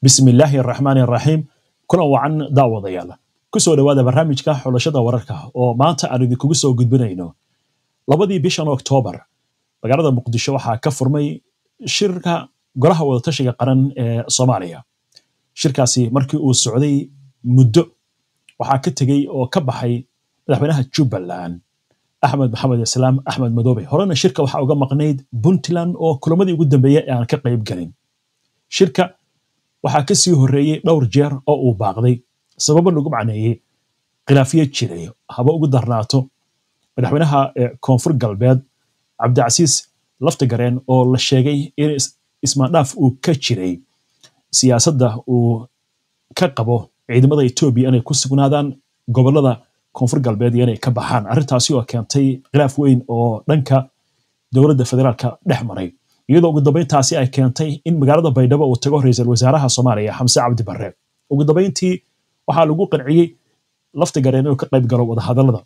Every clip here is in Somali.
bismi illaahi araxmaani araxiim kulan wacan daawadayaal kusoo dhowaada barnaamijka xulashada wararka oo maanta aan idinkugu soo gudbinayno labadii bishan oktoobar magaalada muqdisho waxaa ka furmay shirka golaha wadatashiga qaran ee soomaaliya shirkaasi markii uu socday muddo waxaa ka tegey oo ka baxay madaxweynaha jubbaland axmed maxamed islaam axmed madoobe horena shirka waxaa uga maqnayd puntland oo kulamadii ugu dambeeyey ee aan ka qayb gelin shirka waxaa ka sii horreeyey dhowr jeer oo uu baaqday sababo lagu macneeyey khilaafiyo jiray haba ugu darnaato madaxweynaha koonfur galbeed cabdicasiis laftigareen oo la sheegay in ismaandhaaf uu ka jiray siyaasadda uu ka qabo ciidamada etoobiya inay ku sugnaadaan gobolada koonfur galbeed iyo inay ka baxaan arrintaasi oo keentay khilaaf weyn oo dhanka dowladda federaalka dhex maray iyadoo ugu dambayntaasi ay keentay in magaalada baydhabo uu tago ra-iisul wasaaraha soomaaliya xamse cabdi barre ugu dambayntii waxaa lagu qanciyey laftigareen inuu ka qayb galo wadahadallada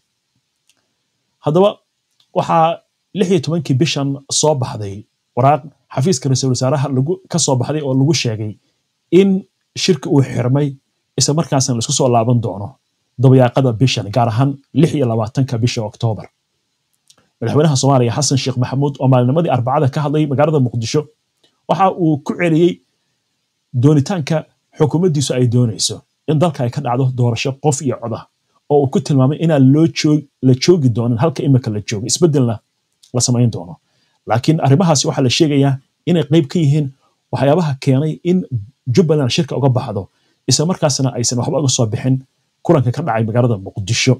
haddaba waxaa lix iyo tobankii bishan soo baxday waraaq xafiiska ra-iisul wasaaraha ka soo baxday oo lagu sheegay in shirka uu xirmay isla markaasna laisku soo laaban doono dabayaaqada bishan gaar ahaan lix iyo labaatanka bisha oktoobar madaxweynaha soomaaliya xasan sheekh maxamuud oo maalinimadii arbacada ka hadlay magaalada muqdisho waxa uu ku celiyey doonitaanka xukuumaddiisu ay doonayso in dalka ay ka dhacdo doorasho qof iyo codah oo uu ku tilmaamay inaan la joogi doonin halka imika la joogo isbeddelna la samayn doono laakiin arrimahaasi waxaa la sheegayaa inay qayb ka yihiin waxyaabaha keenay in jubbaland shirka uga baxdo isla markaasna aysan waxba uga soo bixin kulanka ka dhacay magaalada muqdisho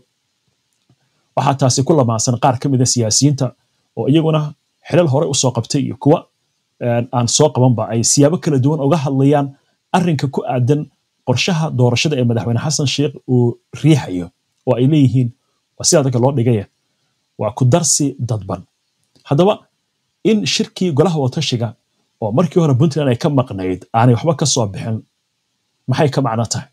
waxaa taasi ku lamaansan qaar ka mid a siyaasiyiinta oo iyaguna xilal hore usoo qabtay iyo kuwa aan soo qabanba ay siyaabo kala duwan uga hadlayaan arrinka ku aadan qorshaha doorashada ee madaxweyne xasan sheekh uu riixayo oo ay leeyihiin waa sida dadka loo dhigaya waa ku darsi dadban haddaba in shirkii golaha wadatashiga oo markii hore puntland ay ka maqnayd aanay waxba ka soo bixin maxay ka macno tahay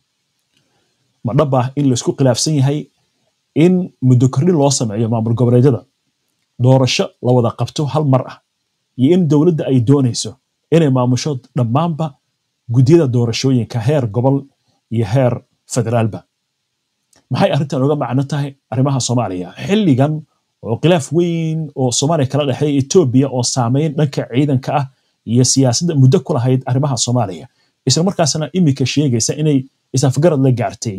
ma dhab ah in laisku khilaafsan yahay in muddo kordhin loo sameeyo maamul goboleedyada doorasho la wada qabto hal mar ah iyo in dowladda ay doonayso inay maamusho dhammaanba guddiyada doorashooyinka heer gobol iyo heer federaalba maxay arrintan uga macno tahay arrimaha soomaaliya xilligan oo khilaaf weyn oo soomaaliya kala dhexeeya etoobiya oo saameyn dhanka ciidanka ah iyo siyaasadda muddo ku lahayd arrimaha soomaaliya isla markaasna iminka sheegaysa inay isafgarad la gaartay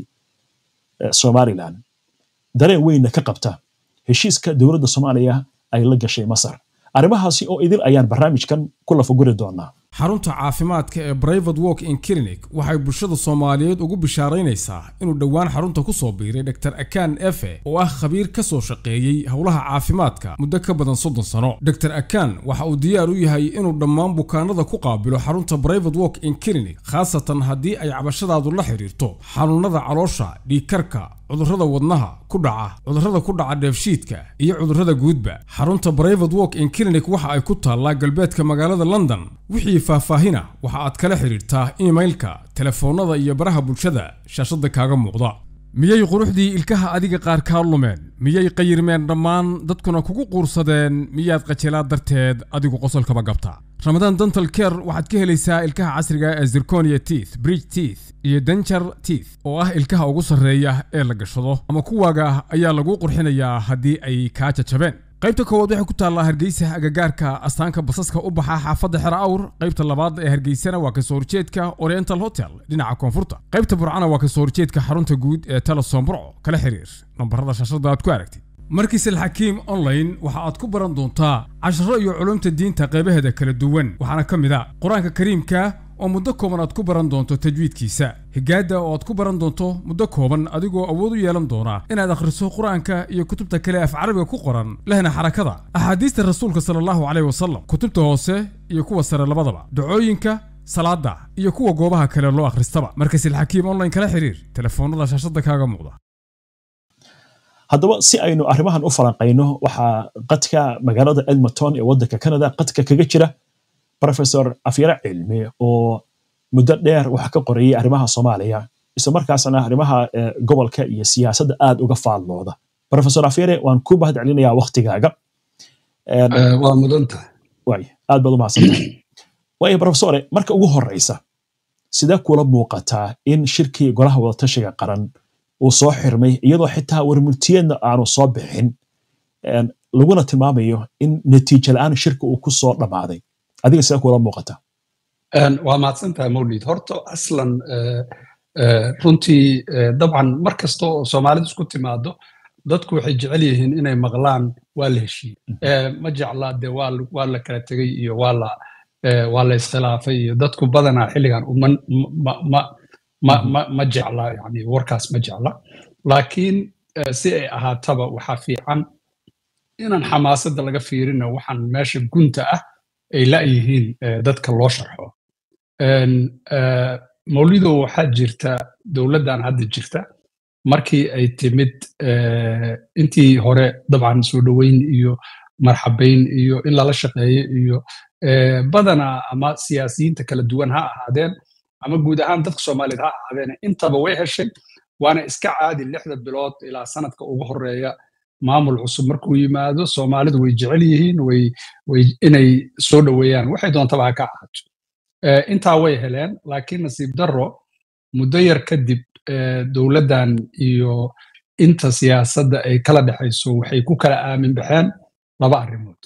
somalilan dareen weynna ka qabta heshiiska dowladda soomaaliya ay la gashay masar arrimahaasi oo idil ayaan barnaamijkan ku lafaguri doonaa xarunta caafimaadka ee brivate walk in clinic waxay bulshada soomaaliyeed ugu bishaaraynaysaa inuu dhowaan xarunta ku soo biiray dr akan efe oo ah khabiir ka soo shaqeeyey howlaha caafimaadka muddo ka badan soddon sano dr akan waxa uu diyaar u yahay inuu dhammaan bukaanada ku qaabilo xarunta brivate walk in clinic khaasatan haddii ay cabashadaadu la xidhiirto xanuunada caloosha dhiigkarka cudurrada wadnaha ku dhaca cudurrada ku dhaca dheefshiidka iyo cudurrada guudba xarunta brivate walk in clinic waxa ay ku taallaa galbeedka magaalada london wixii faahfaahina waxa aad kala xidhiirtaa imailka telefoonnada iyo baraha bulshada shaashadda kaaga muuqda miyay quruxdii ilkaha adiga qaar kaa lumeen miyay qayirmeen dhammaan dadkuna kugu quursadeen miyaad qajilaad darteed adigu qosolkaba gabta ramadaan dental care waxaad ka helaysaa ilkaha casriga ee zirconia teeth bridge teeth iyo denjar teeth oo ah ilkaha ugu sarreeya ee la gashado ama kuwaaga ayaa laguu qurxinayaa haddii ay kaa jajabeen qaybta koowaad waxay ku taallaa hargeysa agagaarka astaanka basaska u baxa xaafadda xera awr qaybta labaad ee hargeysana waa kasoo horjeedka oriental hotel dhinaca koonfurta qaybta burcana waa kasoo horjeedka xarunta guud ee telesom burco kala xiriir nambarada shaashada aad ku aragtid markiis alxakiim online waxa aad ku baran doontaa casharo iyo culumta diinta qaybaheeda kala duwan waxaana ka mid a qur-aanka kariimka oo muddo kooban aad ku baran doonto tajwiidkiisa higaadda oo aad ku baran doonto muddo kooban adigoo awood u yeelan doona inaad akhriso qur-aanka iyo kutubta kale af carabiga ku qoran lehna xarakada axaadiista rasuulka sala allahu caleyh wasalam kutubta hoose iyo kuwa sare labadaba dacooyinka salaada iyo kuwa goobaha kale loo akhristaba markas ilxakiim online kala xiriir telefoonnada shaashadda kaaga muuqda haddaba si aynu arrimahan u falanqayno waxaa qadka magaalada edmonton ee waddanka canada qadka kaga jira professor afyare cilmi oo muddo dheer wax ka qorayay arrimaha soomaaliya isla markaasna arrimaha gobolka iyo siyaasadda aad uga faallooda professor afyare waan ku mahad celinayaa waktigaaga waa mudan tahay waay aad baad u mahadsantahay waayo professore marka ugu horeysa sidee kula muuqataa in shirkii golaha wadatashiga qaran uu soo xirmay iyadoo xitaa warmultiyeedna aanu soo bixin laguna tilmaamayo in natiijo la-aan shirka uu ku soo dhammaaday adiga sidee kula muuqataa waa mahadsantahay mawlid horta aslan runtii dabcan mar kasta oo soomaalidu isku timaado dadku waxay jecel yihiin inay maqlaan waa la heshiiye ma jecla de waa la kala tegey iyo waa la iskhilaafay iyo dadku badanaa xilligan ma jecla yani warkaas ma jecla laakiin si ay ahaataba waxaa fiican inaan xamaasadda laga fiirina waxaan meesha gunta ah ay la'yihiin dadka loo sharxo mawlido waxaa jirta dowladdan hadda jirta markii ay timid intii hore dabcan soo dhoweyn iyo marxabayn iyo in lala shaqeeyo iyo badanaa ama siyaasiyiinta kala duwan ha ahaadeen ama guud ahaan dadka soomaaliyeed ha ahaadeen intaba way heshay waana iska caadi lixda bilood ilaa sanadka ugu horeeya maamul cusub markuu yimaado soomaalidu way jecel yihiin inay soo dhoweeyaan waxay doontaba ha ka ahaato intaa way heleen laakiin nasiib darro muddo yar kadib dowladdan iyo inta siyaasadda ay kala dhexayso waxay ku kala aamin baxeen laba arrimood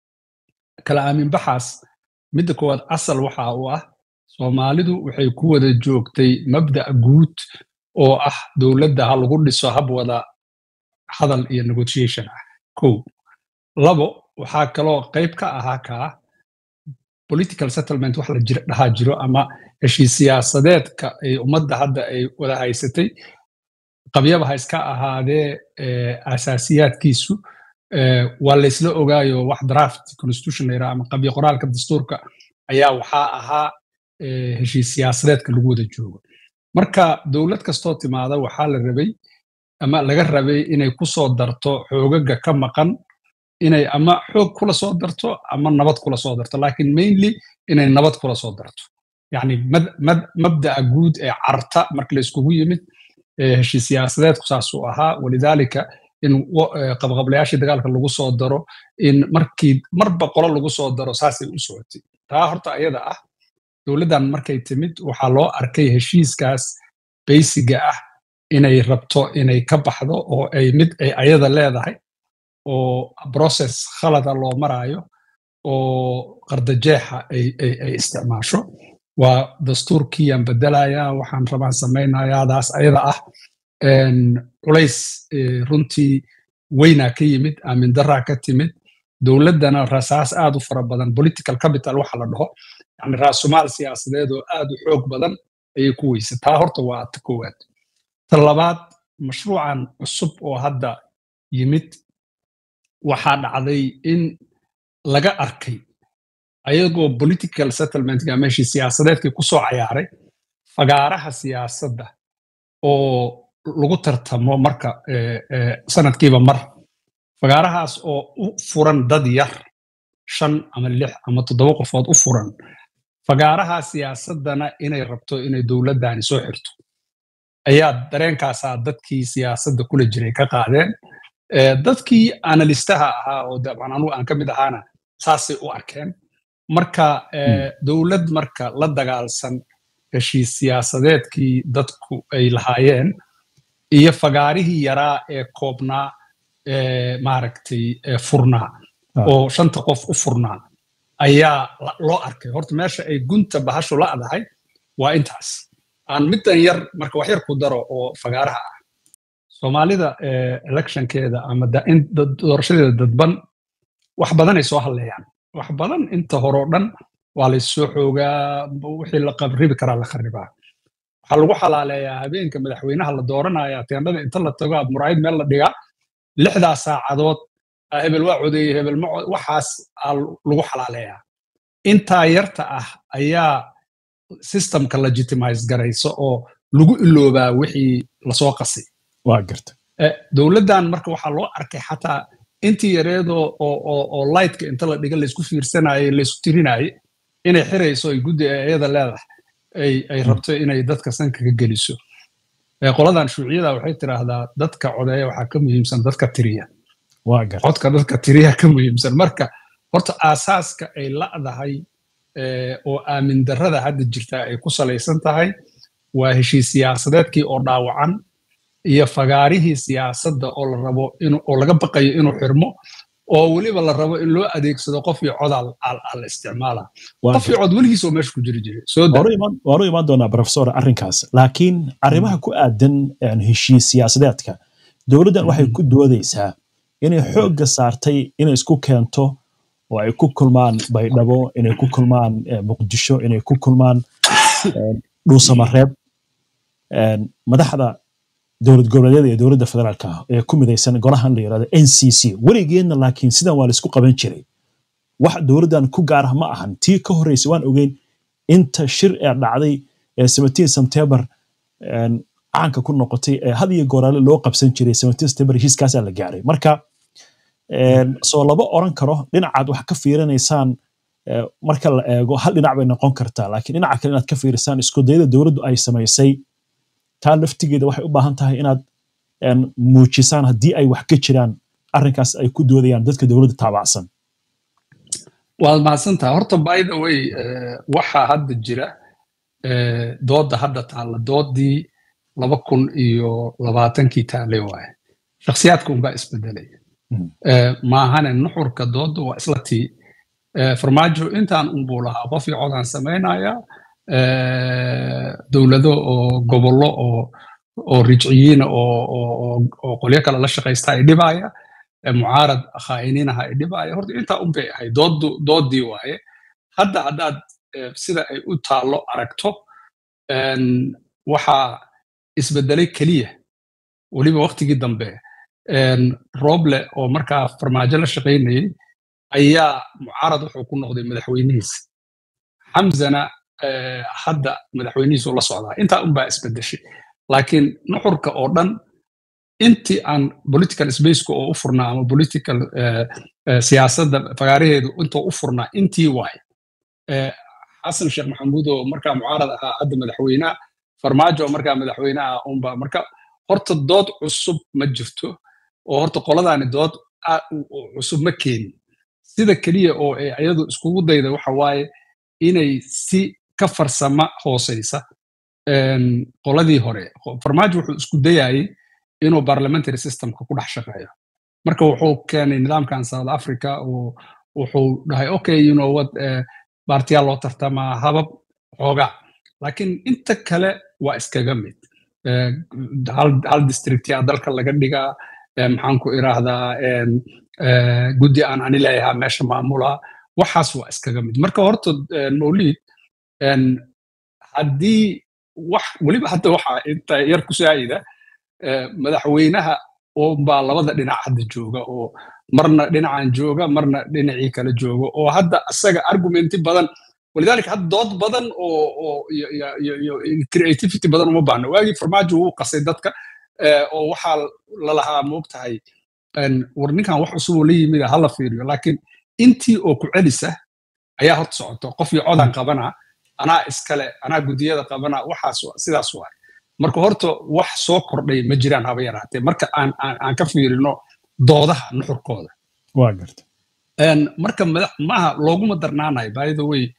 kala aamin baxaas midda koowaad asal waxa uu ah soomaalidu waxay ku wada joogtay mabda'a guud oo ah dowladda ha lagu dhiso hab wada hadal iyo negotiation ah kow labo waxaa kaloo qayb ka ahaa kaa political settlement wax la dhahaa jiro ama heshiis siyaasadeedka ay ummadda hadda ay wada haysatay qabyaba ha iska ahaadee asaasiyaadkiisu waa laysla ogaayo wax draft constitution la yidhaha ama qabyo qoraalka dastuurka ayaa waxaa ahaa heshiis siyaasadeedka lagu wada joogo marka dowlad kastoo timaada waxaa la rabay ama laga rabay inay ku soo darto xoogaga ka maqan inay ama xoog kula soo darto ama nabad kula soo darto laakiin mainly inay nabad kula soo darto yani mabda'a guud ee carta marka la iskugu yimid heshiis siyaasadeedku saasuu ahaa walidaalika in qabqablayaashii dagaalka lagu soo daro in markii marba qolo lagu soo daro saasay u socotay taa horta ayada ah dowladdan markay timid waxaa loo arkay heshiiskaas baysiga ah inay rabto inay ka baxdo oo ay mid ay ayada leedahay oo process khalada loo maraayo oo qardajeexa ay isticmaasho waa dastuurkiiyaan bedelayaa waxaan rabaan samaynayaadaas ayada ah culays runtii weynaa ka yimid aamin daraa ka timid dowladdana rasaas aad u fara badan political capital waxa la dhaho yani raasumaal siyaasadeed oo aad u xoog badan ayay ku weysa taa horta waa ta koowaad ta labaad mashruucan cusub oo hadda yimid waxaa dhacday in laga arkay ayagoo political settlementga meeshii siyaasadeedkii ku soo cayaaray fagaaraha siyaasadda oo lagu tartamo marka sanadkiiba mar fagaarahaas oo u furan dad yar shan ama lix ama toddoba qofood u furan fagaaraha siyaasaddana inay rabto inay dowladdani soo xirto ayaa dareenkaasaa dadkii siyaasadda kula jiray ka qaadeen dadkii analistaha ahaa oo dabcan anugu aan ka mid ahaana saasay u arkeen marka dowlad marka la dagaalsan heshiis siyaasadeedkii dadku ay lahaayeen iyo fagaarihii yaraa ee koobnaa maaragtay furnaa oo shanta qof u furnaa ayaa loo arkay horta meesha ay gunta bahashu la'dahay waa intaas aan middan yar marka wax yar ku daro oo fagaaraha ah soomaalida electionkeeda ama doorashadeeda dadban wax badanay soo hadleeyaan wax badan inta horeo dhan waa laysoo xoogaa wixii la qabribi karaa la kharibaa waxaa lagu xalaaleeyaa habeenka madaxweynaha la dooranaya teendhada inta la tago aad muraayid meel la dhigaa lixdaa saacadood hebel waa codeeye hebel ma waxaas aa lagu xalaaleeyaa intaa yarta ah ayaa systemka legitimize garaysa oo lagu iloobaa wixii lasoo qasay waa garta dowladdan marka waxaa loo arkay xataa intii yareedoo oo lightka inta la dhiga laysku fiirsanaye laysku tirinaye inay xirayso ay guddi iyada leedahay ay rabto inay dadka sanka ka geliso qoladan shuuciyada waxay tiraahdaa dadka codeeya waxaa ka muhiimsan dadka tiriya codka dadka tiriya ka muhiimsan marka horta aasaaska ay la'dahay oo aamin darrada hadda jirta ay ku salaysan tahay waa heshiis siyaasadeedkii oo dhaawacan iyo fagaarihii siyaasadda oo la rabo oo laga baqayo inuu xirmo oo weliba la rabo in loo adeegsado qof iyo cod al isticmaala qof iyo cod weligiis oo meesha ku jiri jiray waanu imaan doonaa profesor arrinkaas laakiin arrimaha ku aadan heshiis siyaasadeedka dowladdan waxay ku doodaysaa inay xoogga saartay inay isku keento oo ay ku kulmaan baydhabo inay ku kulmaan muqdisho inay ku kulmaan dhuusamareeb madaxda dowlad goboleedyada iyo dowladda federaalka ah ee ku midaysan golahan la yirahdo n c c weligeedna laakiin sidan waa laisku qaban jiray wax dowladdan ku gaar ah ma ahan tii ka horreysay waan ogeyn inta shir ee dhacday ee seventeen september caanka ku noqotay ee had iyo gooraale loo qabsan jiray seventeen september heshiiskaasaa la gaaray marka soo lama oran karo dhinacaad wax ka fiirinaysaan marka la eego hal dhinac bay noqon kartaa laakiin dhinaca kale inaad ka fiirisaan iskudayada dowladdu ay samaysay taa laftigeeda waxay u baahan tahay inaad muujisaan haddii ay wax ka jiraan arrinkaas ay ku doodayaan dadka dowladda taabacsan waad mahadsantaha horta by the way waxaa hadda jira doodda hadda taalla doodii laba kun iyo labaatankii taallay waaye shakhsiyaadka unbaa isbedelaya maahane nuxurka doodda waa isla tii farmaajo intaan unbuu lahaa qof iyo codaan samaynaya dowlado oo gobollo oo oo rijciyiina oo qolyo kale la shaqaysta ay dhibaya mucaarad khaa'iniinaha ay dhibaya horta intaa un bay ahayd doodii waaye hadda haddaad sida ay u taallo aragto waxaa isbedelay keliya weliba waktigii dambe roble oo markaa farmaajo la shaqaynayay ayaa mucaarad wuxuu ku noqday madaxweynihiisa xamzana hadda madaxweynihiisu la socdaa intaa unbaa isbedeshay laakiin nuxurka oo dhan intii aan political spaceka oo u furnaa ama political siyaasadda fagaaraheedu intoo u furnaa intii waay xasan sheekh maxamuud oo markaa mucaarad ahaa hadda madaxweynaha farmaajo oo markaa madaxweynaha unba marka horta dood cusub ma jirto oo horta qoladaani dood cusub ma keenin sida keliya oo ay ayadu iskugu dayda waxa waaye inay si ka farsama hooseysa qoladii hore farmaajo wuxuu isku dayayey inuu parliamentary systemka ku dhex shaqeeyo marka wuxuu keenay nidaamkan south africa oo wuxuu dhahay okay you know what baartiyaa loo tartamaa habab xoogaa laakiin inta kale waa iskaga mid hal districtyaa dalka laga dhigaa maxaan ku iraahdaa guddi aan ani leeyahaa meesha maamula waxaas waa iskaga mid marka horta mawliid haddii wax weliba hadda waxa inta yar ku saayida madaxweynaha baa labada dhinac hadda jooga oo marna dhinacan jooga marna dhinacii kale jooga oo hadda asaga argumenti badan walidaalika hadda dood badan oo creativity badan uma baahna waagii farmaajo wuu qasay dadka oo waxaa lalahaa moogtahay war ninkan wax cusub oo la yimid hala fiiriyo laakiin intii oo ku celisa ayaa horta socoto qof iyo codan qabana anaa iskale anaa gudiyada qabana waxaas sidaas waay marka horta wax soo kordhay ma jiraan haba yaraatee marka aan aan ka fiirino doodaha nuxurkooda waa garta marka maaha looguma darnaanayo by the way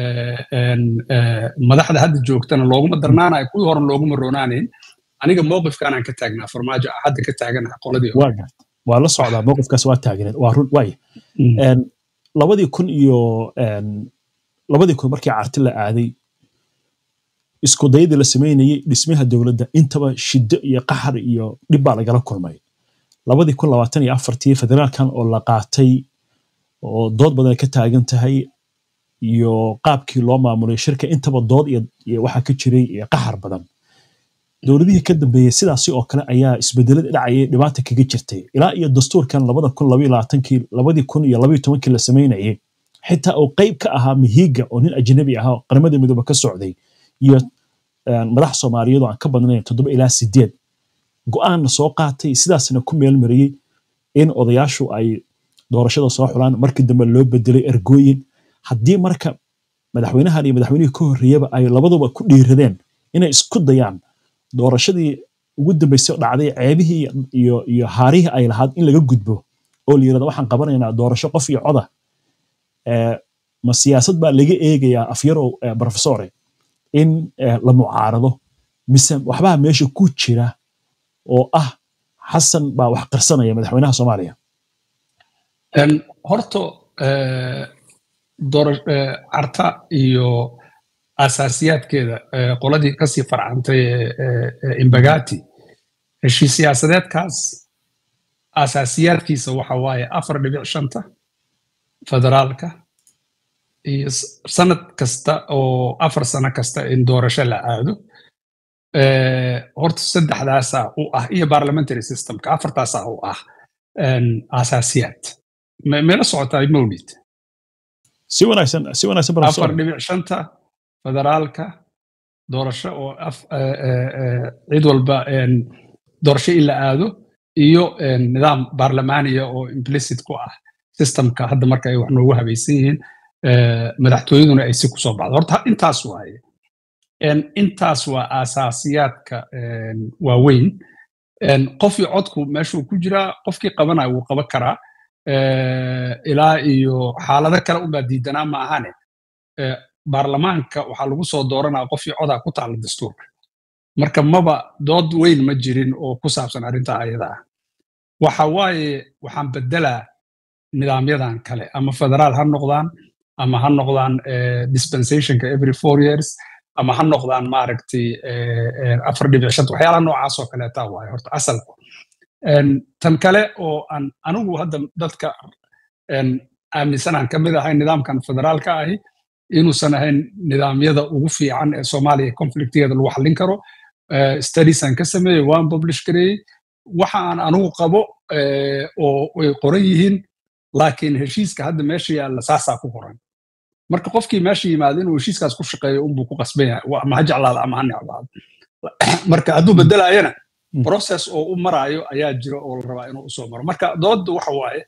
madaxda hadda joogtana looguma darnaanayo kuwii horan looguma roonaanayn aniga mowqifkaanaan ka taagnaa farmaajo hadda ka taaganaha qoladii waa garta waa la socdaa mowqifkaas waa taagneed waa run waay labadii kun iyo labadii kun markii carti la aaday isku dayadii la samaynayey dhismaha dowladda intaba shiddo iyo qaxar iyo dhib baa lagala kulmay labadii kun labaatan iyo afartii federaalkan oo la qaatay oo dood badan ay ka taagan tahay iyo qaabkii loo maamulay shirka intaba dood iyo waxaa ka jiray iyo qaxar badan dowladihii ka dambeeyey sidaasi oo kale ayaa isbedelada dhacayay dhibaata kaga jirtay ilaa iyo dastuurkan labada kun labaiyo labaatankii labadii kun iyo labaiyo tobankii la samaynayay xitaa uu qayb ka ahaa mihiga oo nin ajnabi ah oo qaramada midoobe ka socday iyo madax soomaaliyeed oo aan ka badnayn toddoba ilaa sideed go-aanna soo qaatay sidaasna ku meel mariyey in odayaashu ay doorashada soo xulaan markii dambe loo bedelay ergooyin haddii marka madaxweynahan iyo madaxweynihii ka horreeyaba ay labaduba ku dhiiradeen inay isku dayaan doorashadii ugu dambeysay dhacday ceebihii iyo iyo haarihii ay lahaad in laga gudbo oo la yirahdo waxaan qabanaynaa doorasho qof iyo coda ma siyaasad baa laga eegayaa afyarow professore in la mucaarado mise waxbaa meesha ku jira oo ah xasan baa wax qarsanaya madaxweynaha soomaaliya horta carta iyo asaasiyaadkeeda qoladii kasii farcantay imbagati heshii siyaasadeedkaas asaasiyaadkiisa waxa waaye afar dhibic shanta federaalka iyo sanad kasta oo afar sano kasta in doorasho la aado horta saddexdaasaa u ah iyo parliamentary systemka afartaasaa u ah asaasiyaad meela socotaa mawlid si wanaagsan si wanaagsan afar dhibic shanta federaalka doorasho oo cid walba doorasho in la aado iyo nidaam barlamaniya oo implicit ku ah systemka hadda marka ay wax noogu habaysan yihiin madaxtooyaduna ay si kusoo baxdo horta intaas waaye intaas waa asaasiyaadka waaweyn qofkii codku meeshuu ku jiraa qofkii qabanaya wuu qaban karaa ilaa iyo xaalado kale unbaa diidanaa ma ahane baarlamaanka waxaa lagu soo dooranaya qofkii codaa ku taala dastuurka marka maba dood weyn ma jirin oo ku saabsan arrinta ayada ah waxa waaye waxaan bedelaa nidaamyadan kale ama federaal ha noqdaan ama ha noqdaan dispensationka every four years ama ha noqdaan maaragtay afar dhibic shanta waxyaalaha noocaas oo kaleeta waaye horta asalku tan kale oo aan anigu hadda dadka aaminsanaan ka mid ahay nidaamkan federaalka ahi inuusan ahayn nidaamyada ugu fiican ee soomaaliya conflictigeeda lagu xallin karo studiesaan ka sameeyey waan publish gareeyey waxa aan anigu qabo oo ay qoran yihiin laakiin heshiiska hadda meesha yaalla saasaa ku qoran marka qofkii meesha yimaado inuu heshiiskaas ku shaqeeyo unbuu ku qasban yahay ama ha jeclaado ama ha necbaado marka hadduu bedelaayana process oo u maraayo ayaa jira oo la rabaa inuu usoo maro marka doodda waxa waaye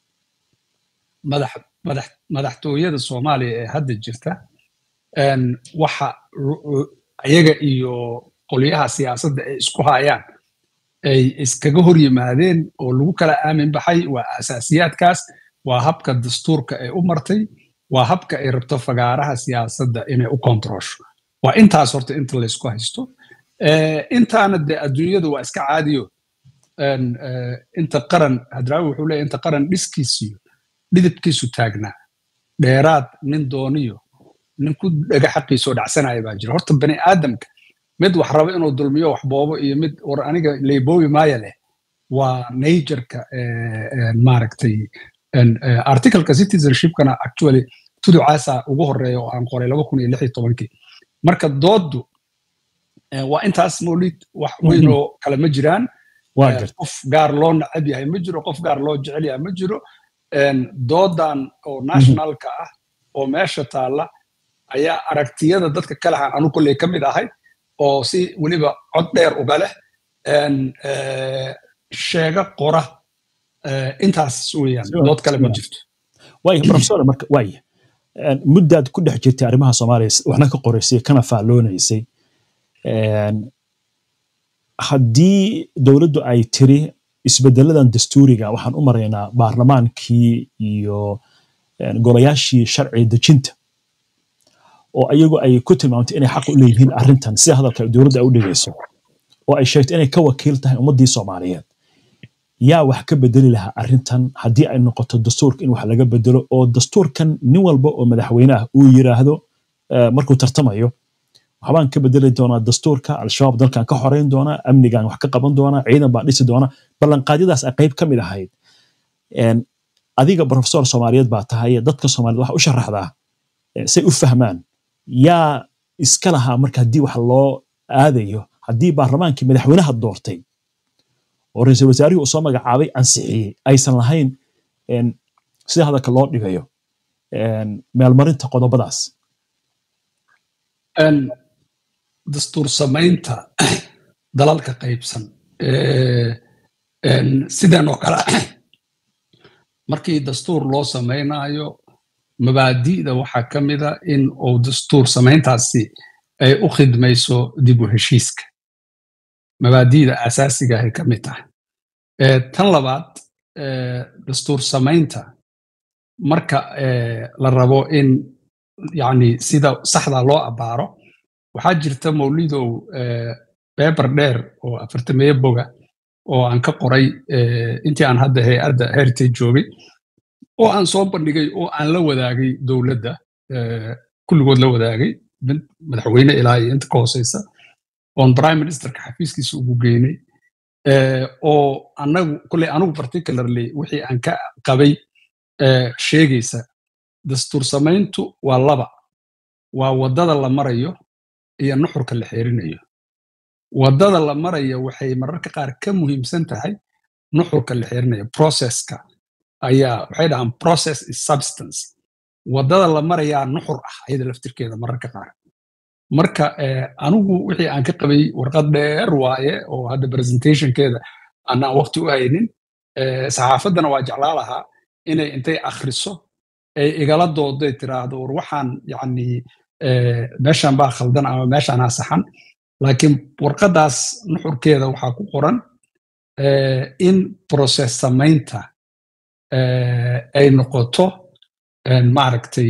madaxtooyada soomaaliya ee hadda jirta waxa iyaga iyo qolyaha siyaasadda ay isku hayaan ay iskaga hor yimaadeen oo lagu kala aamin baxay waa asaasiyaadkaas waa habka dastuurka ay u martay waa habka ay rabto fagaaraha siyaasadda inay u kontroosho waa intaas horta inta laysku haysto intaana dee adduunyadu waa iska caadiyo inta qaran hadraawi wuxuu leeyahy inta qaran dhiskiisiyo dhidibkiisu taagnaa dheeraad nin dooniyo nin ku dhaga xaqiisoo dhacsanaya baa jira horta bani aadamka mid wax rabo inuu dulmiyo wax boobo iyo mid war aniga leyboobi maaya leh waa natureka maaragtay articleka citizenshipkana actually tuducaasa ugu horeeya oo aan qoray laba kun iyo lix iyo tobankii marka dooddu waa intaas mawlid wax weyn oo kale ma jiraan qof gaar loo nacab yahay ma jiro qof gaar loo jecel yahay ma jiro doodan oo nationalka ah oo meesha taalla ayaa aragtiyada dadka kalehan anu kolley ka mid ahay oo si weliba cod dheer uga leh sheega qora intaas weeyaan dood kale ma jirto waaya professor marka waaya muddaad ku dhex jirtay arrimaha soomaaliya waxna ka qoraysay kana faalloonaysay haddii dowladdu ay tiri isbedeladan dastuuriga waxaan u maraynaa baarlamaankii iyo golayaashii sharci dejinta oo ayagu ay ku tilmaamtay inay xaq u leeyihiin arrintan sida hadalka dowladda ay u dhigayso oo ay sheegtay inay ka wakiil tahay ummaddii soomaaliyeed yaa wax ka bedeli lahaa arrintan haddii ay noqoto dastuurka in wax laga bedelo oo dastuurkan nin walba oo madaxweyne ah uu yiraahdo markuu tartamayo waxbaan ka bedeli doonaa dastuurka al-shabaab dalkan ka xoreyn doonaa amnigan wax ka qaban doonaa ciidan baan dhisi doonaa ballanqaadyadaas ay qayb ka mid ahayd adiga professor soomaaliyeed baa tahay dadka soomaaliyed waxa u sharaxdaa say u fahmaan yaa iska lahaa marka haddii wax loo aadayo haddii baarlamaankii madaxweynaha doortay oo ra-iisul wasaarihii uu soo magacaabay ansixiyey aysan lahayn sida hadalka loo dhigayo meelmarinta qodobadaas dastuur samaynta dalalka qaybsan sidan oo kale markii dastuur loo samaynayo mabaadi'da waxaa ka mida in uu dastuur samayntaasi ay u khidmayso dib u heshiiska mabaadi'da asaasiga ay ka mid tahay tan labaad dastuur samaynta marka la rabo in yani sida saxda loo abaaro waxaa jirta mawlidow beber dheer oo afartameeye boga oo aan ka qoray intii aan hadda hay-adda heritage joogay oo aan soo bandhigay oo aan la wadaagay dowladda kulligood la wadaagay madaxweyne ilaa iyo inta ka hooseysa oon prime ministerka xafiiskiisa ugu geynay oo anagu kulley anigu particularly wixii aan ka qabay sheegaysa dastuur samayntu waa laba waa waddada la marayo iyo nuxurka la xeerinayo waddada la marayo waxay mararka qaar ka muhiimsan tahay nuxurka la xeerinayo processka ayaa waxay dhahaan process is substance waddada la marayaa nuxur ah ayada laftirkeeda mararka qaar marka anigu wixii aan ka qabay warqad dheer waaye oo hadda presentationkeeda aanaan waqti u haynin saxaafaddana waa jeclaa lahaa inay intay akhriso ay igala dooday tiraahdo war waxaan yani meeshan baa khaldan ama meeshaanaa saxan laakiin warqaddaas nuxurkeeda waxaa ku qoran in process samaynta ay noqoto maaragtay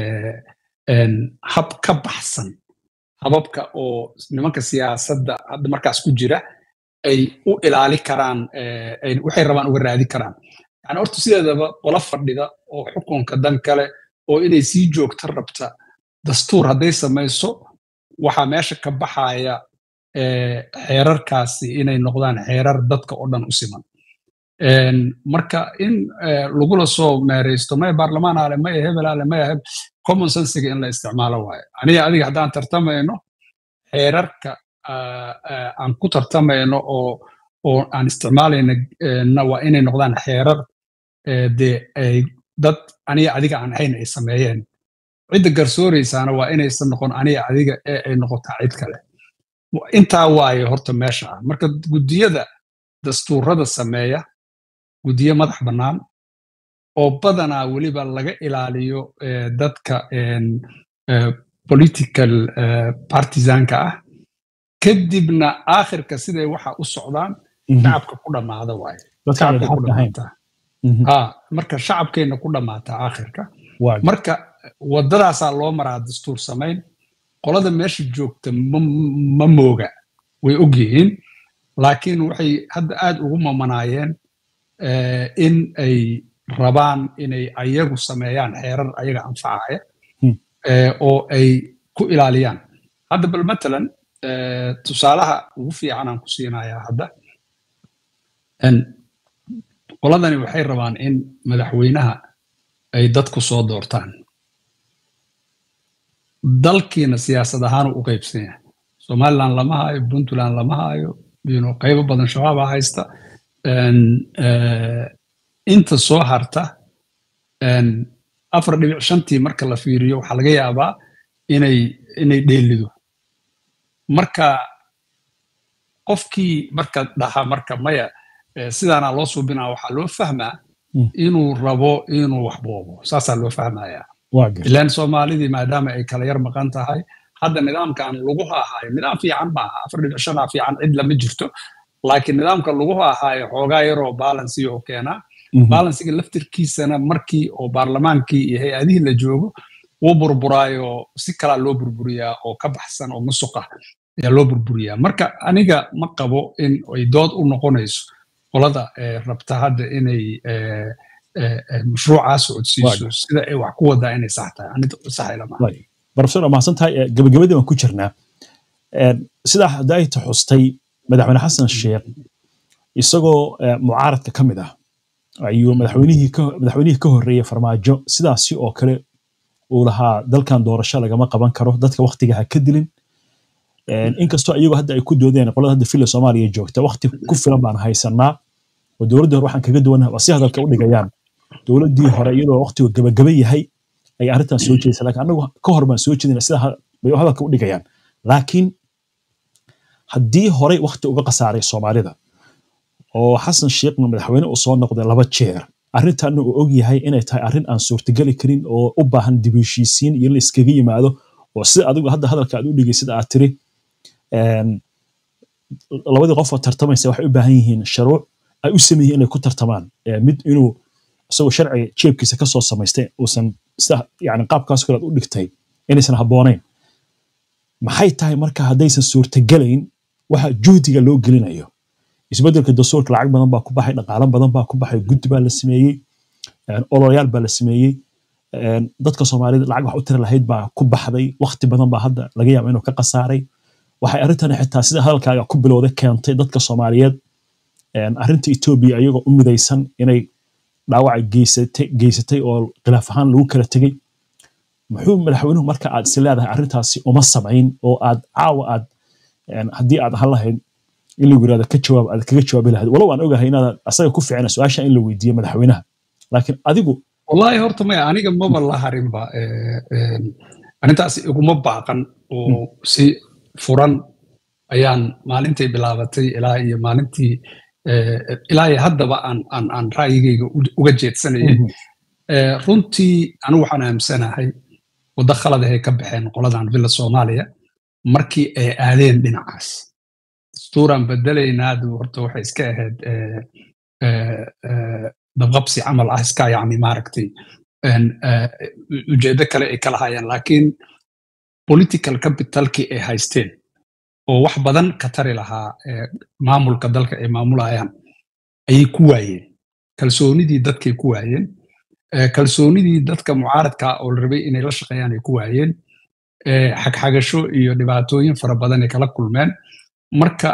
hab ka baxsan hababka oo nimanka siyaasadda hadda markaas ku jira ay u ilaali karaan waxay rabaan uga raadi karaan yani horta sideedaba qola fadhida oo xukunka dan kale oo inay sii joogta rabta dastuur hadday samayso waxaa meesha ka baxaya xeerarkaasi inay noqdaan xeerar dadka oo dhan u siman marka in lagula soo meeraysto maya baarlamaan ale maya hebel ale maya heb common sensiga in la isticmaalo waayo aniga adiga haddaan tartamayno xeerarka aan ku tartamayno oo oo aan isticmaalayna waa inay noqdaan xeerar dee ay dad aniga adiga aan ahayn ay sameeyeen cidda garsooraysaana waa inaysan noqon aniga adiga ee ay noqotaa cid kale intaa waaye horta meesha ah marka guddiyada dastuurada sameeya guddiyo madax bannaan oo badanaa weliba laga ilaaliyo dadka political partisanka ah kadibna aakhirka siday waxa u socdaan shacabka ku dhammaada waaye marka shacabkeenna ku dhammaataa aakhirka marka waddadaasaa loo maraa dastuur samayn qolada meesha joogta ma mooga way og yihiin laakiin waxay hadda aad ugu mamanaayeen in ay rabaan inay ayagu sameeyaan xeerar ayaga anfacaya oo ay ku ilaaliyaan hadda bal matalan tusaalaha ugu fiican aan ku siinayaa hadda qoladani waxay rabaan in madaxweynaha ay dadku soo doortaan dalkiina siyaasad ahaan u qaybsan yahay somaliland lama hayo puntland lama hayo qaybo badan shabaaba haysta inta soo harta afar dhibic shantii marka la fiiriyo waxaa laga yaabaa inay inay dheelido marka qofkii marka dhaha marka maya sidaana loo suubinaa waxaa loo fahmaa inuu rabo inuu wax boobo saasaa loo fahmayaa ilaan soomaalidii maadaama ay kala yar maqan tahay hadda nidaamkan lagu hahaayo nidaam fiican maaha afar dhibic shanaa fiican cid lama jirto laakiin nidaamka lagu hahaayo xoogaa yaroo balansi oo keenaa balansiga laftirkiisana markii oo baarlamaankii iyo hay-adihii la joogo wuu burburaayo si kalaa loo burburiyaa oo ka baxsan oo musuqa ayaa loo burburiyaa marka aniga ma qabo in ay dood u noqonayso qolada rabta hadda inay mashruucaa socodsiiso sida ay wax ku wadaa inay sax tahay profesor mahadsan tahay gabagabadii waan ku jirnaa sidaa hadda ay taxustay madaxweyne xasan sheekh isagoo mucaaradka ka mid ah ayuu madaxweynihii madaxweynihii ka horreeyey farmaajo sidaasi oo kale uu lahaa dalkan doorasho lagama qaban karo dadka waktiga ha ka dilin inkastoo iyagoo hadda ay ku doodeen qolada hadda filla soomaaliya joogta wakti ku filan baan haysanaa oo dowladdii hore waxaan kaga duwannaha waa si hadalka u dhigayaan dowladdii hore iyadoo waktigu gabagaba yahay ay arrintan soo jeedaysa laakiin anagu ka hor baan soo jeedina sida bay hadalka u dhigayaan laakiin haddii horey wakti uga khasaaray soomaalida oo xasan sheekhna madaxweyne uu soo noqday laba jeer arrintanna uu og yahay inay tahay arrin aan suurtageli karin oo u baahan dib heshiisiin iyo in la iskaga yimaado oo sida adigu hadda hadalka aad u dhigaysid aad tiri labadii qof oo tartamaysa waxay u baahan yihiin sharuuc ay u sameeyeen inay ku tartamaan mid inuu isagoo sharciga jeebkiisa kasoo samaystay uusan sida yani qaabkaas kale aad u dhigtay inaysan habboonayn maxay tahay marka haddaysan suurtagelayn waxa juhdiga loo gelinayo isbeddelka dastuurka lacag badan baa ku baxay dhaqaalo badan baa ku baxay guddi baa la sameeyey oloyaal baa la sameeyey dadka soomaalida lacag wax u tiri lahayd baa ku baxday waqti badan baa hadda laga yaaba inuu ka khasaaray waxay arrintani xitaa sida hadalkaaga ku bilowday keentay dadka soomaaliyeed arrinta etoobiya iyagoo u midaysan inay dhaawaca geysatay geysatay oo khilaaf ahaan lagu kala tegey muxuu madaxweynuhu marka aad is leedahay arrintaasi uma samayn oo aad caawa aad haddii aad ahaan lahayd in lagu yirahdo ka jawaab aad kaga jawaabi lahayd walow aan ogahay inaad asaga ku ficina su-aasha in la weydiiyo madaxweynaha laakiin adigu wallahi horta maya aniga maba la harinba arrintaas iguma baaqan oo si furan ayaan maalintay bilaabatay ilaa iyo maalintii ilaa iyo haddaba aan aan aan ra'yigayga uga jeedsanayay runtii anigu waxaan aamsanahay waddo khalad ay ka baxeen qoladan villa soomaaliya markii ay aadeen dhinacaas dastuuraan bedelaynaadu horta waxay iska ahayd dabqabsi camal ah iska yani maaragtay ujeedo kale ay kala hayaan laakiin political capitalkii ay haysteen oo wax badan ka tari lahaa maamulka dalka ay maamulayaan ayay ku waayeen kalsoonidii dadkay ku waayeen kalsoonidii dadka mucaaradka oo la rabay inay la shaqeeyaan ay ku waayeen xagxagasho iyo dhibaatooyin fara badan ay kala kulmeen marka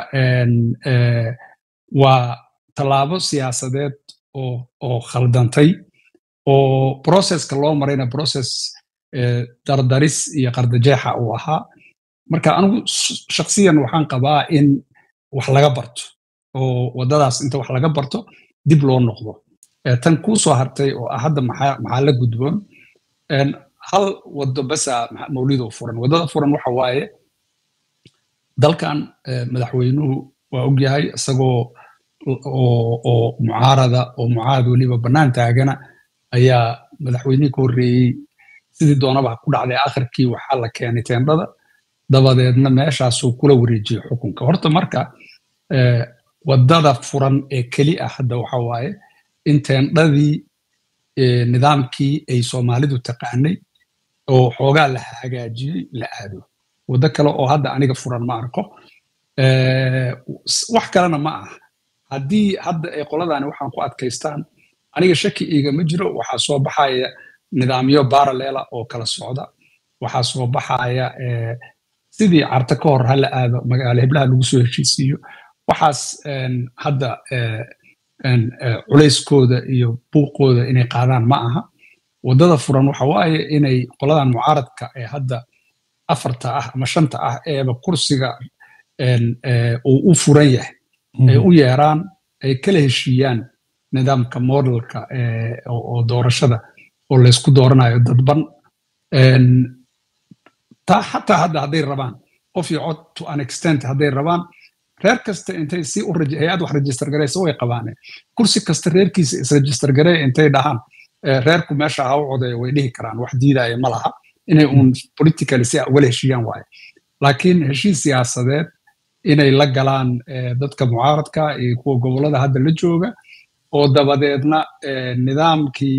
waa tallaabo siyaasadeed oo khaldantay oo processka loo marayna process dardaris iyo qardajeexa uu ahaa marka anigu shaksiyan waxaan qabaa in wax laga barto oo waddadaas inta wax laga barto dib loo noqdo tan kuu soo hartay oo ah hadda maxaa la gudboon hal waddo basa mawlido furan waddada furan waxa waaye dalkan madaxweynuhu waa ogyahay isagoo oo mucaarada oo mucaarad weliba bannaan taagana ayaa madaxweynihii ka horreeyey sidii doonaba ku dhacday akhirkii waxaa la keenay teendhada dabadeedna meeshaasuu kula wareejiyey xukunka horta marka waddada furan ee keli ah hadda waxa waaye in teendhadii nidaamkii ay soomaalidu taqaanay oo xoogaa la hagaajiyey la aado waddo kale oo hadda aniga furan ma arko wax kalena ma ah haddii hadda ay qoladani waxaan ku adkaystaan aniga shaki iigama jiro waxaa soo baxaya nidaamyo baralela oo kala socda waxaa soo baxaya sidii carta ka hor hala aado magaalo heblaha lagu soo heshiisiiyo waxaas hadda culayskooda iyo buuqooda inay qaadaan ma aha waddada furan waxa waaye inay qoladan mucaaradka ee hadda afarta ah ama shanta ah eeba kursiga uu u furan yahay ay u yeeraan ay kala heshiiyaan nidaamka modelka oo doorashada oo laysku dooranayo dadban taa xataa hadda hadday rabaan qof iyo cod to an extent hadday rabaan reer kasta intay si u hay-ad wax register garaysa way qabaane kursi kasta reerkiisa isregister garey intay dhahaan reerku meesha ha u codeeyo way dhihi karaan wax diidaya ma laha inay uun politically si ugala heshiiyaan waaye laakiin heshiis siyaasadeed inay la galaan dadka mucaaradka iyo kuwa gobollada hadda la jooga oo dabadeedna nidaamkii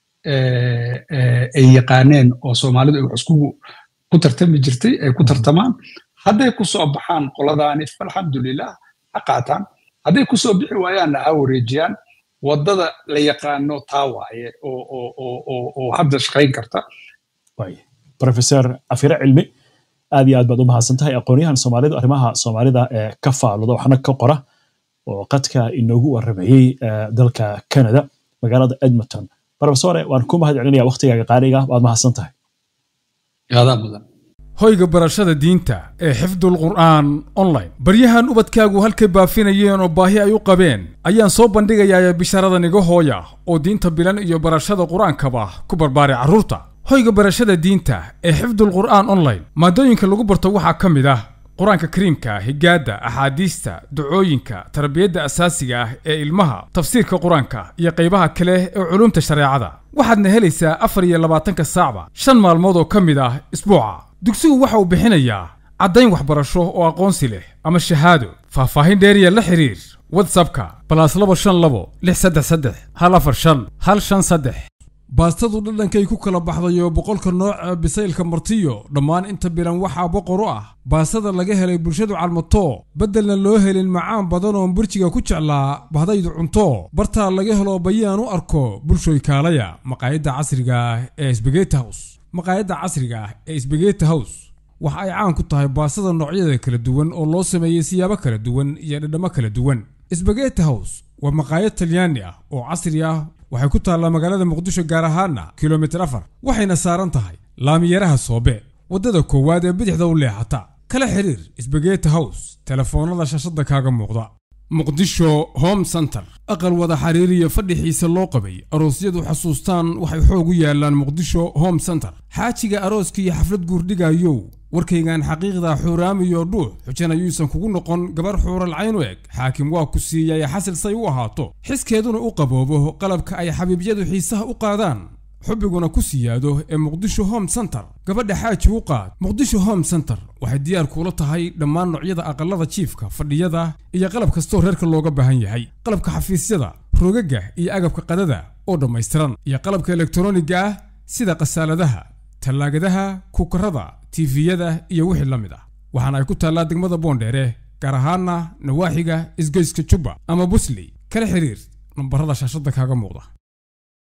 ay yaqaaneen oo soomaalidu ay wax iskugu ku tartami jirtay ay ku tartamaan hadday ku soo baxaan qoladaani alxamdulilah ha qaataan hadday ku soo bixi waayaanna ha wareejiyaan waddada la yaqaano taa waaye oo hadda shaqayn karta professor afire cilmi aad iyo aad baad u mahadsan tahay aqoonyahan soomaalidu arrimaha soomaalida ee ka faaluda waxna ka qora oo qadka inoogu waramayey dalka canada magaalada edmonton professore waan ku mahad celinaya waktigaaga qaaliga waad mahadsan tahay hoyga barashada diinta ee xifdul qur'aan online baryahan ubadkaagu halkay baafinayeen oo baahi ay u qabeen ayaan soo bandhigayaa bisharadan iga hooya oo diinta bilan iyo barashada qur-aankaba ku barbaaray carruurta hoyga barashada diinta ee xifdul qur'aan online maadooyinka lagu barto waxaa ka mid ah qur-aanka kariimka higaadda axaadiista ducooyinka tarbiyadda asaasiga ah ee ilmaha tafsiirka qur-aanka iyo qaybaha kale ee culumta shareecada waxaadna helaysaa afar iyo labaatanka saacba shan maalmood oo ka mid ah isbuuca dugsigu waxa uu bixinayaa caddayn waxbarasho oo aqoonsi leh ama shahaado faahfaahin dheeriya la xiriir watsapka balaas laba shan labo lix saddex saddex hal afar shan hal shan saddex baastadu dhadhankay ku kala baxdayo boqolka nooca bisaylka martiyo dhammaan inta bilan waxaa boqor u ah baastada laga helay bulshadu calmato beddelna loo helin macaan badan oon burjiga ku jeclaa bahdaydu cunto bartaa laga helo bayaan u arko bulshoy kaalaya maqaayadda casriga ah ee sbegeti hows maqaayadda casriga ah ee sbegeti hows waxa ay caan ku tahay baastada noocyada kala duwan oo loo sameeyey siyaabo kala duwan iyo dhadhammo kala duwan sbegeti hows waa maqaayad talyaani ah oo casri ah waxay ku taallaa magaalada muqdisho gaar ahaana kilomitir afar waxayna saaran tahay laamiyaraha soobe waddada koowaad ee bidixda u leexata kala xiriir sbegeti hows telefoonnada shashadda kaaga muuqda muqdisho home center aqal wada xiriiriya fadhixiisa loo qabay aroosyadu xasuustaan waxay xoog u yaalaan muqdisho home center xaajiga arooska iyo xaflad guurdhigayow warkaygan xaqiiqda xuuraamiyo dhuux xujan ayuusan kugu noqon gabar xuural cayn u eg xaakim waa ku siiyay xasil say u ahaato xiskeeduna u qaboobo qalabka ay xabiibyadu xiisaha u qaadaan xubbiguna ku siyaado ee muqdisho home center gabadha xaaji u qaad muqdisho home center waxay diyaar kuula tahay dhammaan noocyada aqallada jiifka fadhiyada iyo qalab kastoo reerka looga baahan yahay qalabka xafiisyada rogaga iyo agabka qadada oo dhammaystiran iyo qalabka elektroniga ah sida khasaaladaha tallaagadaha kukarada tifiyada iyo wixii la mid ah waxaana ay ku taallaa degmada boondheere gaar ahaana nawaaxiga isgoyska jubba ama busley kala xiriir nambarada shaashadda kaaga muuqda